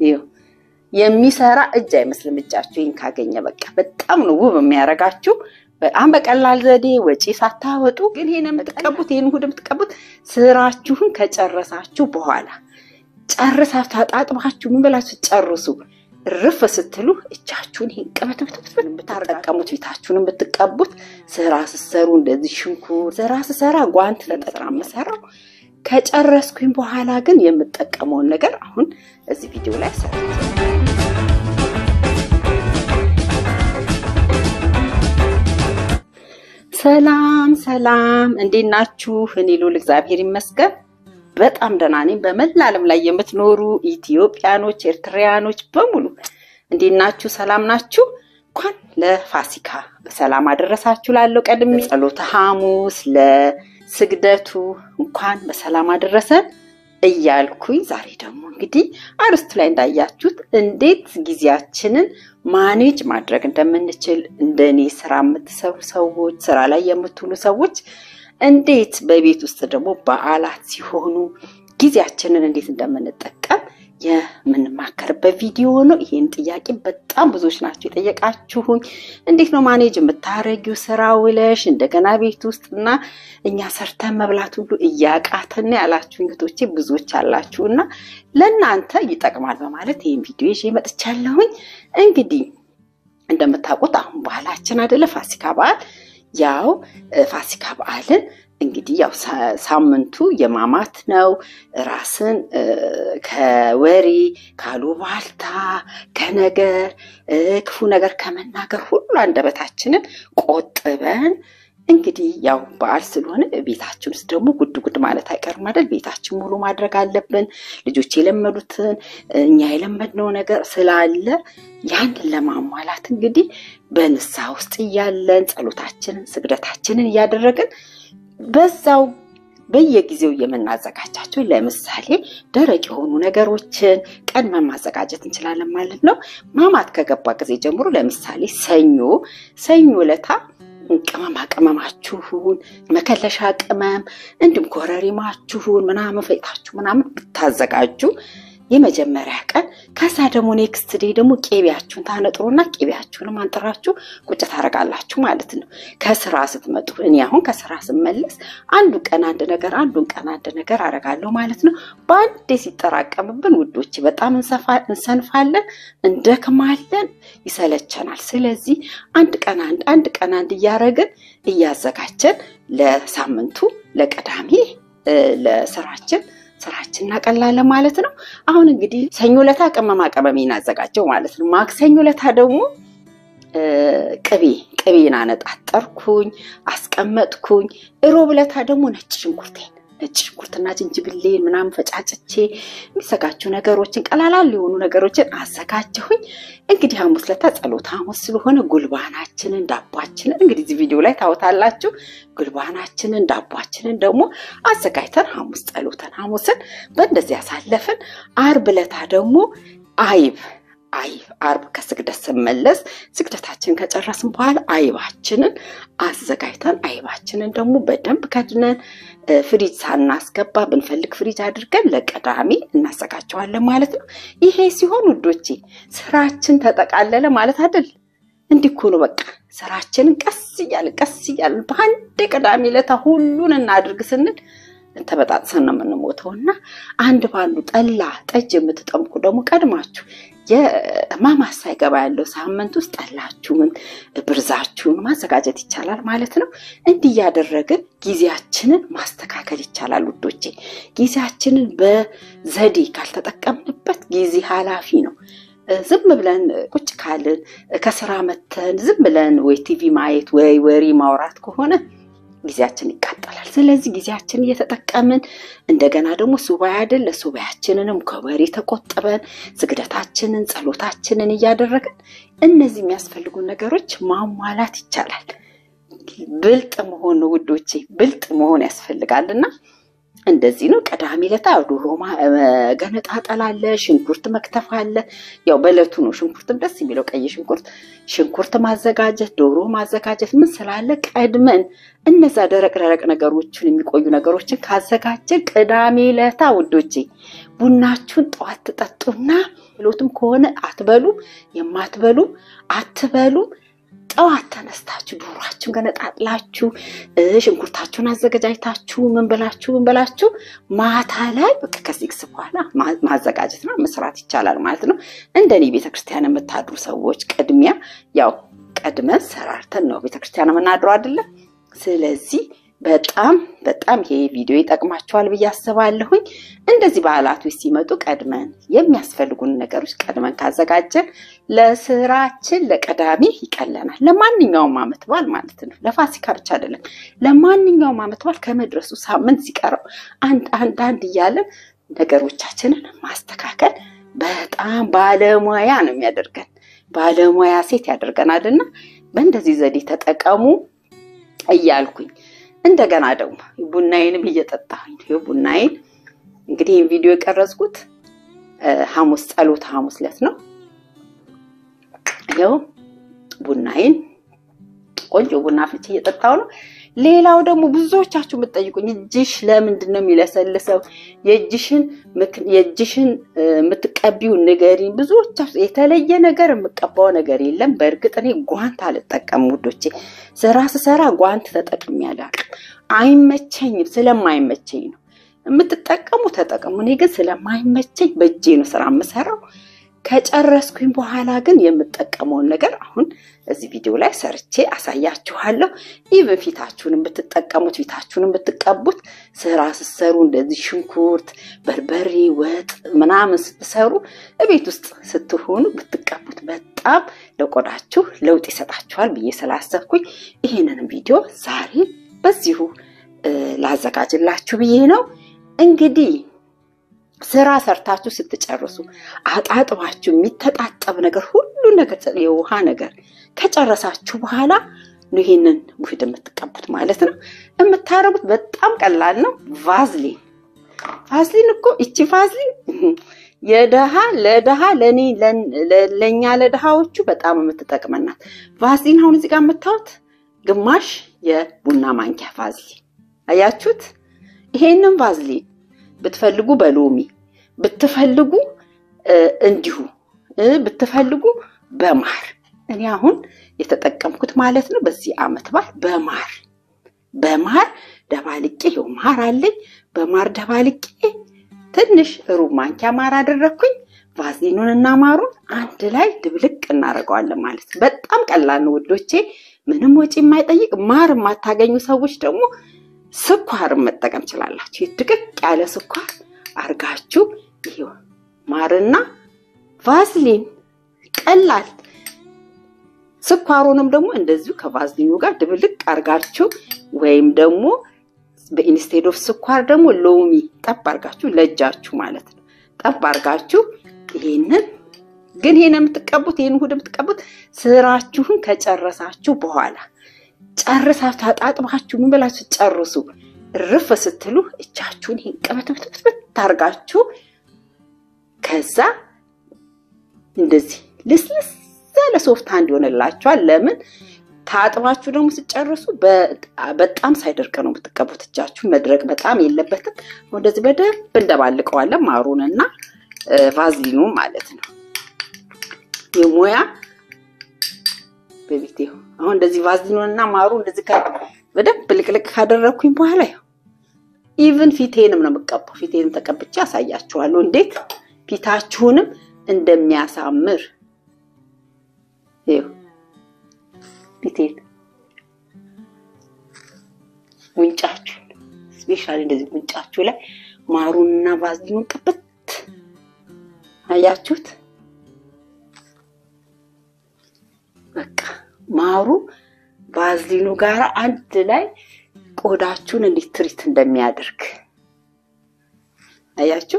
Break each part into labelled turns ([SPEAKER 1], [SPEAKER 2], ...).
[SPEAKER 1] ይኸው የሚሰራ እጅ አይመስልም። እጃችሁ ይህን ካገኘ በቃ በጣም ነው ውብ የሚያደርጋችሁ። በጣም በቀላል ዘዴ ወጪ ሳታወጡ ግን ይሄን የምትቀቡት ይህን ውህድ የምትቀቡት ስራችሁን ከጨረሳችሁ በኋላ ጨርሳችሁ አጣጥባችሁ ምን ብላችሁ ጨርሱ ርፍ ስትሉ እጃችሁን ይሄን ቅበትብትብት ብታጠቀሙት ፊታችሁን ብትቀቡት ስራ ስሰሩ እንደዚህ ሽንኩርት ስራ ስሰራ ጓንት ተጠቅራ የምሰራው ከጨረስኩኝ በኋላ ግን የምጠቀመውን ነገር አሁን እዚህ ቪዲዮ ላይ ሰ ሰላም ሰላም፣ እንዴት ናችሁ? እኔ ልዑል እግዚአብሔር ይመስገን በጣም ደህና ነኝ። በመላ ዓለም ላይ የምትኖሩ ኢትዮጵያኖች፣ ኤርትራያኖች በሙሉ እንዴት ናችሁ? ሰላም ናችሁ? እንኳን ለፋሲካ በሰላም አደረሳችሁ። ላለው ቀድሜ ጸሎተ ሐሙስ ለስግደቱ እንኳን በሰላም አደረሰን እያልኩኝ ዛሬ ደግሞ እንግዲህ አርስቱ ላይ እንዳያችሁት እንዴት ጊዜያችንን ማኔጅ ማድረግ እንደምንችል እንደኔ ስራ የምትሰሩ ሰዎች፣ ስራ ላይ የምትውሉ ሰዎች እንዴት በቤት ውስጥ ደግሞ በዓላት ሲሆኑ ጊዜያችንን እንዴት እንደምንጠቀም የምንማከርበት ቪዲዮ ነው። ይህን ጥያቄ በጣም ብዙዎች ናቸው የጠየቃችሁኝ። እንዴት ነው ማኔጅ የምታረጊው ስራ ውለሽ እንደገና ቤት ውስጥ እና እኛ ሰርተን መብላት ሁሉ እያቃተን ያላችሁ እንግቶቼ ብዙዎች አላችሁ እና ለእናንተ ይጠቅማል በማለት ይህን ቪዲዮ ይዤ መጥቻለሁኝ። እንግዲህ እንደምታውቁት አሁን ባህላችን አይደለ ፋሲካ በዓል ያው ፋሲካ በዓልን እንግዲህ ያው ሳምንቱ የማማት ነው። ራስን ከወሬ ካሉባልታ፣ ከነገር ክፉ ነገር ከመናገር ሁሉ አንደበታችንን ቆጥበን እንግዲህ ያው በዓል ስለሆነ ቤታችን ውስጥ ደግሞ ጉድ ጉድ ማለት አይቀርም አይደል? ቤታችን ሙሉ ማድረግ አለብን። ልጆች የለመዱትን እኛ የለመድነው ነገር ስላለ ያንን ለማሟላት እንግዲህ በንስሐ ውስጥ እያለን ጸሎታችንን ስግደታችንን እያደረግን በዛው በየጊዜው የምናዘጋጃቸው ለምሳሌ ደረቅ የሆኑ ነገሮችን ቀድመን ማዘጋጀት እንችላለን ማለት ነው። ማማት ከገባ ጊዜ ጀምሮ ለምሳሌ ሰኞ ሰኞ ለታ ቅመማ ቅመማችሁን መከለሻ ቅመም እንዲሁም ኮረሪማችሁን ምናምን ፈይታችሁ ምናምን ብታዘጋጁ የመጀመሪያ ቀን ከዛ ደግሞ ኔክስት ዴይ ደግሞ ቄቢያችሁን ታነጥሩና ቄቢያችሁንም አንጥራችሁ ቁጭ ታደርጋላችሁ ማለት ነው። ከስራ ስትመጡ እኔ አሁን ከስራ ስመለስ አንዱ ቀን አንድ ነገር አንዱን ቀን አንድ ነገር አደርጋለሁ ማለት ነው። በአንዴ ሲጠራቀምብን ውዶች በጣም እንሰንፋለን፣ እንደክማለን፣ ይሰለቸናል። ስለዚህ አንድ ቀን አንድ አንድ ቀን አንድ እያደረግን እያዘጋጀን ለሳምንቱ ለቀዳሜ ለስራችን ስራችን እናቀላለን ማለት ነው። አሁን እንግዲህ ሰኞ ለታ ቅመማ ቅመሜን አዘጋጀው ማለት ነው። ማክሰኞ ለታ ደግሞ ቅቤ ቅቤን አነጣጠርኩኝ አስቀመጥኩኝ። እሮብ ለታ ደግሞ ነጭ ሽንኩርቴን ነጭ ሽንኩርትና ዝንጅብሌን ምናምን ፈጫጭቼ የሚዘጋጁ ነገሮችን ቀላላል የሆኑ ነገሮችን አዘጋጀሁኝ። እንግዲህ ሐሙስ ለታ ጸሎት ሐሙስ ስለሆነ ጉልባናችንን ዳቧችንን እንግዲህ እዚህ ቪዲዮ ላይ ታወታላችሁ። ጉልባናችንን ዳቧችንን ደግሞ አዘጋጅተን ሐሙስ ጸሎተን ሐሙስን በእንደዚህ ያሳለፍን። አርብ ለታ ደግሞ አይብ አይብ አርብ ከስግደት ስመለስ ስግደታችንን ከጨረስን በኋላ አይባችንን አዘጋጅተን አይባችንን ደግሞ በደንብ ከድነን ፍሪጅ ሳናስገባ ብንፈልግ ፍሪጅ አድርገን ለቀዳሚ እናዘጋጀዋለን ማለት ነው። ይሄ ሲሆን ውዶቼ ስራችን ተጠቃለለ ማለት አይደል? እንዲህ እኮ ነው በቃ ስራችንን ቀስ እያልን ቀስ እያልን በአንድ ቅዳሜ ዕለት ሁሉን እናድርግ ስንል ተበጣጥሰን ነው የምንሞተው እና አንድ ባንዱ ጠላ ጠጅ የምትጠምቁ ደግሞ ቀድማችሁ የማማስ ሳይገባ ያለው ሳምንት ውስጥ ጠላችሁን ብርዛችሁን ማዘጋጀት ይቻላል ማለት ነው። እንዲህ እያደረግን ጊዜያችንን ማስተካከል ይቻላል ውዶቼ። ጊዜያችንን በዘዴ ካልተጠቀምንበት ጊዜ ኃላፊ ነው። ዝም ብለን ቁጭ ካልን ከስራ መተን ዝም ብለን ወይ ቲቪ ማየት ወይ ወሬ ማውራት ከሆነ ጊዜያችን ይቃጠላል። ስለዚህ ጊዜያችን እየተጠቀምን እንደገና ደግሞ ሱባኤ አይደል ለሱባኤያችንንም ከወሬ ተቆጥበን ስግደታችንን ጸሎታችንን እያደረግን እነዚህ የሚያስፈልጉ ነገሮች ማሟላት ይቻላል። ብልጥ መሆን ውዶቼ፣ ብልጥ መሆን ያስፈልጋል እና እንደዚህ ነው። ቅዳሜ ዕለት ዶሮ ገነጣጠል አለ፣ ሽንኩርት መክተፍ አለ። ያው በዕለቱ ነው ሽንኩርትም ደስ የሚለው ቀይ ሽንኩርት፣ ሽንኩርት ማዘጋጀት፣ ዶሮ ማዘጋጀት ምን ስላለ ቀድመን እነዛ ደረቅ ደረቅ ነገሮችን የሚቆዩ ነገሮችን ካዘጋጀን ቅዳሜ ዕለታ ውዶቼ ቡናችሁን ጠዋት ትጠጡና ሎትም ከሆነ አትበሉ፣ የማትበሉ አትበሉ ጠዋት ተነስታችሁ ዶሯችሁን ገነጣጥላችሁ ሽንኩርታችሁን አዘገጃጅታችሁ ምን ብላችሁ ምን ብላችሁ ማታ ላይ በቃ ከሲክስ በኋላ ማዘጋጀትና መስራት ይቻላል ማለት ነው። እንደኔ ቤተክርስቲያን የምታድሩ ሰዎች ቅድሚያ ያው ቀድመን ሰራርተን ነው ቤተክርስቲያን የምናድረው አይደለም። ስለዚህ በጣም በጣም ይሄ ቪዲዮ ይጠቅማቸዋል ብዬ አስባለሁኝ። እንደዚህ በዓላቶች ሲመጡ ቀድመን የሚያስፈልጉን ነገሮች ቀድመን ካዘጋጀን ለስራችን ለቀዳሚ ይቀለናል። ለማንኛውም ዓመት በዓል ማለት ነው። ለፋሲካ ብቻ አይደለም። ለማንኛውም ዓመት በዓል ከመድረሱ ሳምንት ሲቀረው አንድ አንድ አንድ እያለን ነገሮቻችንን ማስተካከል በጣም ባለሙያ ነው የሚያደርገን። ባለሙያ ሴት ያደርገናል እና በእንደዚህ ዘዴ ተጠቀሙ እያልኩኝ እንደገና ደግሞ ቡናዬንም እየጠጣሁኝ ነው። ቡናዬን እንግዲህ ይህን ቪዲዮ የቀረጽኩት ሐሙስ ጸሎት ሐሙስ ዕለት ነው። ይኸው ቡናዬን ቆንጆ ቡና ፍልቼ እየጠጣሁ ነው። ሌላው ደግሞ ብዙዎቻችሁ የምትጠይቁኝ እጅሽ ለምንድን ነው የሚለሰልሰው? የእጅሽን የእጅሽን የምትቀቢው ንገሪኝ። ብዙዎቻችሁ የተለየ ነገር የምቀባው ነገር የለም። በእርግጥ እኔ ጓንት አልጠቀም ውዶቼ። ስራ ስሰራ ጓንት ተጠቅሜ አላውቅም። አይመቸኝም። ስለማይመቸኝ ነው። የምትጠቀሙ ተጠቀሙ። እኔ ግን ስለማይመቸኝ በእጄ ነው ስራ የምሰራው። ከጨረስኩኝ በኋላ ግን የምጠቀመውን ነገር አሁን እዚህ ቪዲዮ ላይ ሰርቼ አሳያችኋለሁ። ኢቨን ፊታችሁን ብትጠቀሙት ፊታችሁን ብትቀቡት ስራ ስትሰሩ እንደዚህ ሽንኩርት፣ በርበሬ፣ ወጥ ምናምን ስትሰሩ እቤት ውስጥ ስትሆኑ ብትቀቡት በጣም ለቆዳችሁ ለውጥ ይሰጣችኋል ብዬ ስላሰብኩኝ ይህንንም ቪዲዮ ዛሬ በዚሁ ላዘጋጅላችሁ ብዬ ነው እንግዲህ ስራ ሰርታችሁ ስትጨርሱ አጣጥባችሁ የሚተጣጠብ ነገር ሁሉ ነገር የውሃ ነገር ከጨረሳችሁ በኋላ ነው ይሄንን ውህድ የምትቀቡት ማለት ነው። የምታረጉት በጣም ቀላል ነው። ቫዝሊን ቫዝሊን እኮ ይቺ ቫዝሊን የደሃ ለደሃ ለኔ ለእኛ ለደሃዎቹ በጣም የምትጠቅመናት ቫዝሊን። አሁን እዚህ ጋር የምታዩት ግማሽ የቡና ማንኪያ ቫዝሊን አያችሁት? ይሄንን ቫዝሊን ብትፈልጉ በሎሚ ብትፈልጉ እንዲሁ ብትፈልጉ በማር እኔ አሁን የተጠቀምኩት ማለት ነው። በዚህ ዓመት በዓል በማር በማር ደባልቄ ይኸው ማር አለኝ። በማር ደባልቄ ትንሽ ሩብ ማንኪያ ማር አደረግኩኝ። ቫዝሊኑን እና ማሩን አንድ ላይ ድብልቅ እናደርገዋለን ማለት ነው። በጣም ቀላል ነው ውዶቼ፣ ምንም ወጪ የማይጠይቅ ማር የማታገኙ ሰዎች ደግሞ ስኳርን መጠቀም ችላላችሁ። ድቅቅ ያለ ስኳር አርጋችሁ ይሄው ማርና ቫዝሊን ቀላል። ስኳሩንም ደግሞ እንደዚሁ ከቫዝሊኑ ጋር ድብልቅ አርጋችሁ ወይም ደግሞ በኢንስቴድ ኦፍ ስኳር ደግሞ ሎሚ ጠብ አርጋችሁ ለእጃችሁ ማለት ነው ጠብ አርጋችሁ ይሄንን ግን ይሄን የምትቀቡት ይሄን ውህድ የምትቀቡት ስራችሁን ከጨረሳችሁ በኋላ ጨርሳችሁ አጣጥባችሁ ምን ብላችሁ ጨርሱ። እርፍ ስትሉ እጃችሁን ይሄን ቅብትብትብት ታርጋችሁ ከዛ እንደዚህ ልስልስ ያለ ሶፍት ሃንድ ይሆንላችኋል። ለምን ታጥባችሁ ደግሞ ስጨርሱ በጣም ሳይደርቅ ነው የምትቀቡት። እጃችሁን መድረቅ በጣም የለበትም። እንደዚህ በደንብ እንደባልቀዋለን ማሩንና ቫዝሊኑ ማለት ነው የሙያ በቤቴ አሁን እንደዚህ ቫዝሊኑን እና ማሩ እንደዚህ በደንብ ልቅልቅ ካደረግኩኝ በኋላ ያው ኢቭን ፊቴንም ነው የምቀባው። ፊቴንም ተቀብቼ አሳያችኋለሁ እንዴት ፊታችሁንም እንደሚያሳምር። ይኸው ፊቴን፣ ጉንጫችሁን ስፔሻሊ እንደዚህ ጉንጫችሁ ላይ ማሩንና ቫዝሊኑን ቅብት አያችሁት? በቃ ማሩ ቫዝሊኑ ጋር አንድ ላይ ቆዳችሁን እንዴት ትሪት እንደሚያደርግ አያችሁ።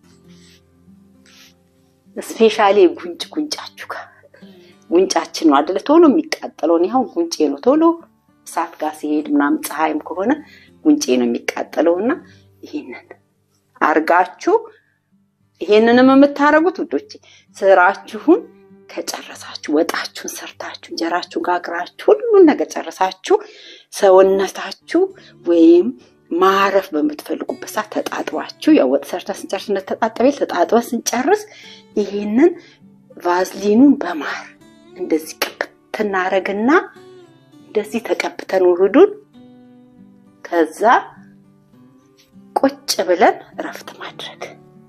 [SPEAKER 1] ስፔሻሊ ጉንጭ ጉንጫችሁ ጋር ጉንጫችን ነው አደለ ቶሎ የሚቃጠለው። እኔ አሁን ጉንጬ ነው ቶሎ እሳት ጋር ሲሄድ ምናምን ፀሐይም ከሆነ ጉንጬ ነው የሚቃጠለው እና ይሄንን አርጋችሁ ይሄንንም የምታደርጉት ውዶቼ ስራችሁን ከጨረሳችሁ ወጣችሁን ሰርታችሁ እንጀራችሁ ጋግራችሁ ሁሉን ነገር ጨረሳችሁ ሰውነታችሁ ወይም ማረፍ በምትፈልጉበት ሰዓት ተጣጥባችሁ ያው ወጥ ሰርተ ስንጨርስ እንደተጣጠበ ተጣጥበ ስንጨርስ ይሄንን ቫዝሊኑን በማር እንደዚህ ቅብት እናረግና እንደዚህ ተቀብተን ውህዱን ከዛ ቁጭ ብለን እረፍት ማድረግ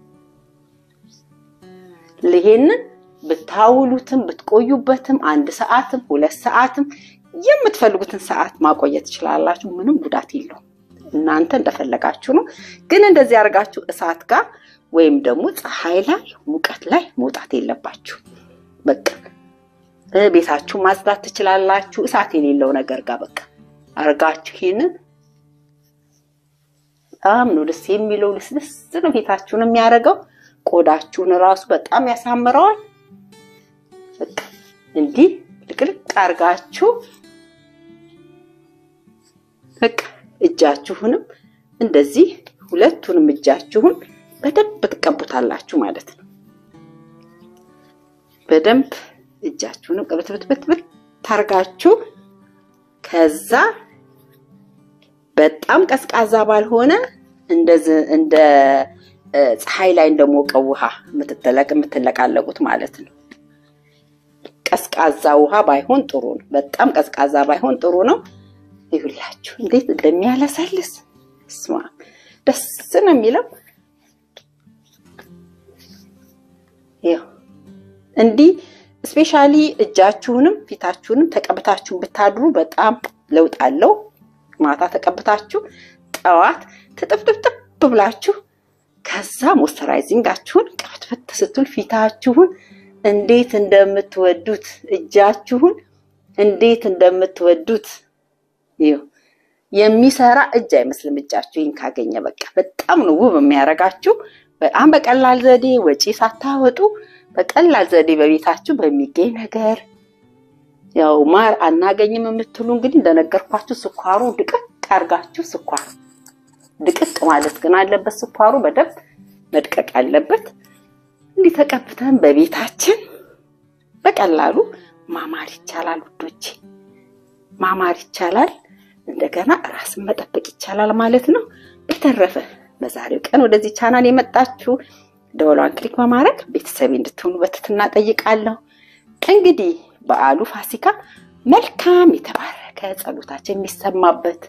[SPEAKER 1] ይሄንን ብታውሉትም ብትቆዩበትም አንድ ሰዓትም ሁለት ሰዓትም የምትፈልጉትን ሰዓት ማቆየት ትችላላችሁ። ምንም ጉዳት የለውም። እናንተ እንደፈለጋችሁ ነው። ግን እንደዚህ አድርጋችሁ እሳት ጋር ወይም ደግሞ ፀሐይ ላይ ሙቀት ላይ መውጣት የለባችሁ። በቃ ቤታችሁ ማጽዳት ትችላላችሁ። እሳት የሌለው ነገር ጋር በቃ አርጋችሁ ይሄንን በጣም ነው ደስ የሚለው። ልስልስ ነው ቤታችሁን የሚያደርገው። ቆዳችሁን እራሱ በጣም ያሳምረዋል። በቃ እንዲህ ልቅልቅ አርጋችሁ በቃ እጃችሁንም እንደዚህ ሁለቱንም እጃችሁን በደንብ ትቀቡታላችሁ ማለት ነው። በደንብ እጃችሁንም ቅብትብትብትብት ታርጋችሁ ከዛ በጣም ቀዝቃዛ ባልሆነ እንደዚህ እንደ ፀሐይ ላይ እንደሞቀው ውሃ የምትጠለቅ የምትለቃለቁት ማለት ነው። ቀዝቃዛ ውሃ ባይሆን ጥሩ ነው። በጣም ቀዝቃዛ ባይሆን ጥሩ ነው። ይሁላችሁ እንዴት እንደሚያለሰልስ ስማ፣ ደስ ነው የሚለው። ይኸው እንዲህ ስፔሻሊ እጃችሁንም ፊታችሁንም ተቀብታችሁ ብታድሩ በጣም ለውጥ አለው። ማታ ተቀብታችሁ ጠዋት ትጥፍጥፍጥፍ ብላችሁ ከዛ ሞይስቸራይዚንጋችሁን ቅብትፍት ስትል ፊታችሁን እንዴት እንደምትወዱት እጃችሁን እንዴት እንደምትወዱት ይኸው የሚሰራ እጅ አይመስልም። እጃችሁ ይህን ካገኘ በቃ በጣም ነው ውብ የሚያደርጋችሁ። በጣም በቀላል ዘዴ ወጪ ሳታወጡ በቀላል ዘዴ በቤታችሁ በሚገኝ ነገር ያው ማር አናገኝም የምትሉ እንግዲህ እንደነገርኳችሁ ስኳሩ ድቅቅ አድርጋችሁ ስኳር ድቅቅ ማለት ግን አለበት። ስኳሩ በደንብ መድቀቅ አለበት። እንዲህ ተቀብተን በቤታችን በቀላሉ ማማር ይቻላል ውዶቼ፣ ማማር ይቻላል። እንደገና ራስን መጠበቅ ይቻላል ማለት ነው። በተረፈ በዛሬው ቀን ወደዚህ ቻናል የመጣችሁ ደወሏን ክሊክ በማድረግ ቤተሰቤ እንድትሆኑ በትህትና ጠይቃለሁ። እንግዲህ በዓሉ ፋሲካ መልካም የተባረከ ጸሎታችን የሚሰማበት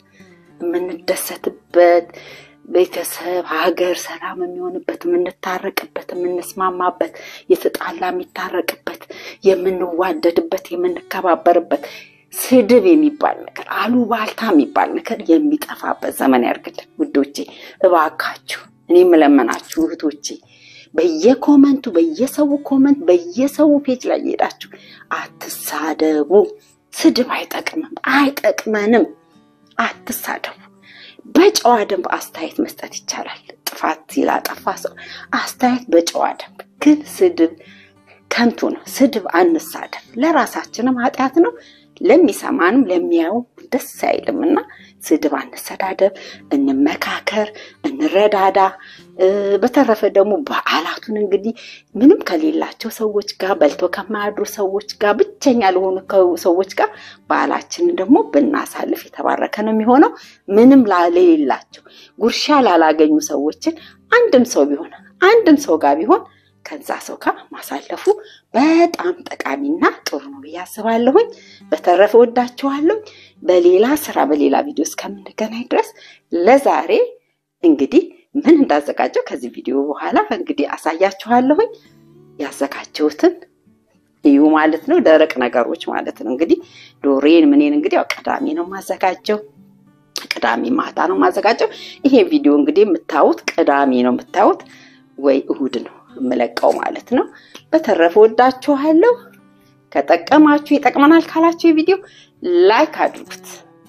[SPEAKER 1] የምንደሰትበት ቤተሰብ ሀገር ሰላም የሚሆንበት የምንታረቅበት የምንስማማበት የተጣላ የሚታረቅበት የምንዋደድበት የምንከባበርበት ስድብ የሚባል ነገር አሉባልታ የሚባል ነገር የሚጠፋበት ዘመን ያርግልን ውዶቼ። እባካችሁ እኔ የምለመናችሁ እህቶቼ በየኮመንቱ በየሰው ኮመንት በየሰው ፔጅ ላይ እየሄዳችሁ አትሳደቡ። ስድብ አይጠቅምም፣ አይጠቅመንም። አትሳደቡ። በጨዋ ደንብ አስተያየት መስጠት ይቻላል። ጥፋት ሲላጠፋ ሰው አስተያየት በጨዋ ደንብ ግን ስድብ ከንቱ ነው። ስድብ አንሳደብ። ለራሳችንም ኃጢአት ነው፣ ለሚሰማንም ለሚያዩ ደስ አይልም እና ስድብ አንሰዳደብ፣ እንመካከር፣ እንረዳዳ። በተረፈ ደግሞ በዓላቱን እንግዲህ ምንም ከሌላቸው ሰዎች ጋር በልቶ ከማያድሩ ሰዎች ጋር ብቸኛ ለሆኑ ሰዎች ጋር በዓላችንን ደግሞ ብናሳልፍ የተባረከ ነው የሚሆነው። ምንም ለሌላቸው ጉርሻ ላላገኙ ሰዎችን አንድም ሰው ቢሆን አንድም ሰው ጋር ቢሆን ከዛ ሰው ጋር ማሳለፉ በጣም ጠቃሚና ጥሩ ነው ብዬ አስባለሁኝ። በተረፈ ወዳችኋለሁ። በሌላ ስራ በሌላ ቪዲዮ እስከምንገናኝ ድረስ ለዛሬ እንግዲህ ምን እንዳዘጋጀው ከዚህ ቪዲዮ በኋላ እንግዲህ አሳያችኋለሁኝ። ያዘጋጀሁትን እዩ ማለት ነው። ደረቅ ነገሮች ማለት ነው። እንግዲህ ዶሬን ምኔን እንግዲህ ያው ቅዳሜ ነው ማዘጋጀው ቅዳሜ ማታ ነው ማዘጋጀው። ይሄ ቪዲዮ እንግዲህ የምታዩት ቅዳሜ ነው የምታዩት ወይ እሁድ ነው የምለቀው ማለት ነው። በተረፈ ወዳችኋለሁ። ከጠቀማችሁ ይጠቅመናል ካላችሁ የቪዲዮ ላይክ አድርጉት።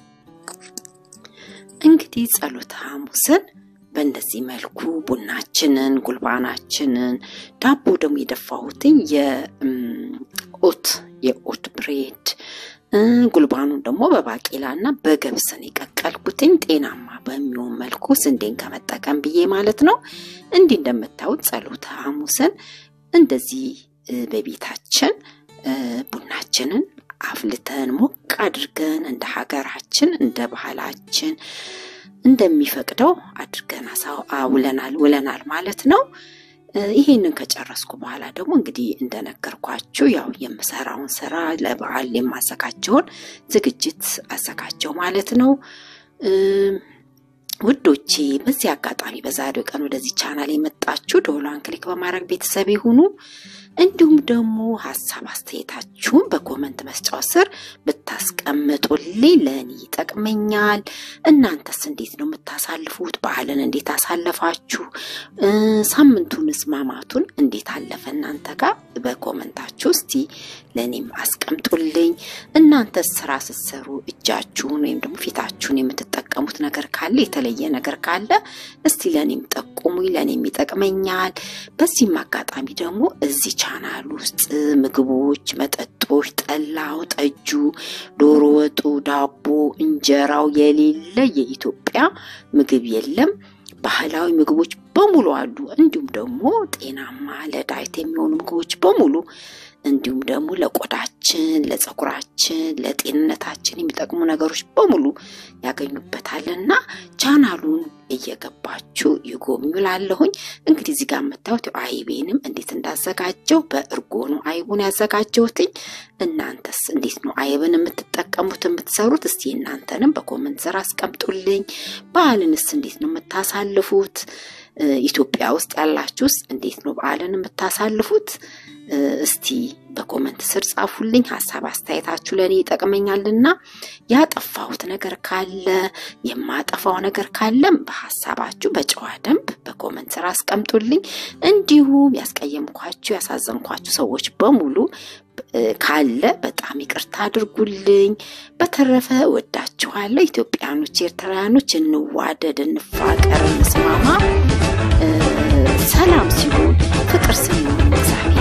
[SPEAKER 1] እንግዲህ ጸሎተ ሐሙስን በእንደዚህ መልኩ ቡናችንን፣ ጉልባናችንን፣ ዳቦ ደግሞ የደፋሁትኝ የኦት የኦት ብሬድ ጉልባኑን ደግሞ በባቄላ እና በገብስን የቀቀልኩትኝ ጤናማ በሚሆን መልኩ ስንዴን ከመጠቀም ብዬ ማለት ነው። እንዲህ እንደምታዩት ጸሎተ ሐሙስን እንደዚህ በቤታችን ቡናችንን አፍልተን ሞቅ አድርገን እንደ ሀገራችን እንደ ባህላችን እንደሚፈቅደው አድርገን ውለናል ውለናል ማለት ነው። ይሄንን ከጨረስኩ በኋላ ደግሞ እንግዲህ እንደነገርኳችሁ ያው የምሰራውን ስራ ለበዓል የማዘጋጀውን ዝግጅት አዘጋጀው ማለት ነው። ውዶቼ በዚህ አጋጣሚ በዛሬው ቀን ወደዚህ ቻናል የመጣችሁ ደወሏን ክሊክ በማድረግ ቤተሰብ ይሁኑ። እንዲሁም ደግሞ ሀሳብ አስተያየታችሁን በኮመንት መስጫው ስር ብታስቀምጡልኝ ለእኔ ይጠቅመኛል። እናንተስ እንዴት ነው የምታሳልፉት? በዓልን እንዴት አሳለፋችሁ? ሳምንቱንስ ማማቱን እንዴት አለፈ እናንተ ጋር? በኮመንታችሁ እስቲ ለእኔም አስቀምጡልኝ። እናንተስ ስራ ስትሰሩ እጃችሁን ወይም ደግሞ ፊታችሁን የምትጠቀሙት ነገር ካለ የተለየ ነገር ካለ እስቲ ለእኔም ጠቁሙኝ፣ ለእኔም ይጠቅመኛል። በዚህም አጋጣሚ ደግሞ እዚህ ቻናል ውስጥ ምግቦች፣ መጠጦች፣ ጠላው፣ ጠጁ፣ ዶሮ ወጡ፣ ዳቦ፣ እንጀራው የሌለ የኢትዮጵያ ምግብ የለም። ባህላዊ ምግቦች በሙሉ አሉ። እንዲሁም ደግሞ ጤናማ ለዳይት የሚሆኑ ምግቦች በሙሉ እንዲሁም ደግሞ ለቆዳችን፣ ለፀጉራችን፣ ለጤንነታችን የሚጠቅሙ ነገሮች በሙሉ ያገኙበታልና ቻናሉን እየገባችሁ ይጎብኙ ላለሁኝ። እንግዲህ እዚህ ጋር የምታዩት አይቤንም እንዴት እንዳዘጋጀው በእርጎ ነው አይቡን ያዘጋጀሁትኝ። እናንተስ እንዴት ነው አይብን የምትጠቀሙት የምትሰሩት? እስቲ እናንተንም በኮመንት ስር አስቀምጡልኝ። በዓልንስ እንዴት ነው የምታሳልፉት? ኢትዮጵያ ውስጥ ያላችሁስ እንዴት ነው በዓልን የምታሳልፉት? እስቲ በኮመንት ስር ጻፉልኝ። ሀሳብ አስተያየታችሁ ለእኔ ይጠቅመኛልና ያጠፋሁት ነገር ካለ የማጠፋው ነገር ካለም በሀሳባችሁ በጨዋ ደንብ በኮመንት ስር አስቀምጡልኝ። እንዲሁም ያስቀየምኳችሁ ያሳዘንኳችሁ ሰዎች በሙሉ ካለ በጣም ይቅርታ አድርጉልኝ። በተረፈ ወዳችኋለሁ። ኢትዮጵያኖች፣ ኤርትራውያኖች እንዋደድ፣ እንፋቀር፣ እንስማማ። ሰላም ሲሆን ፍቅር ስንሆን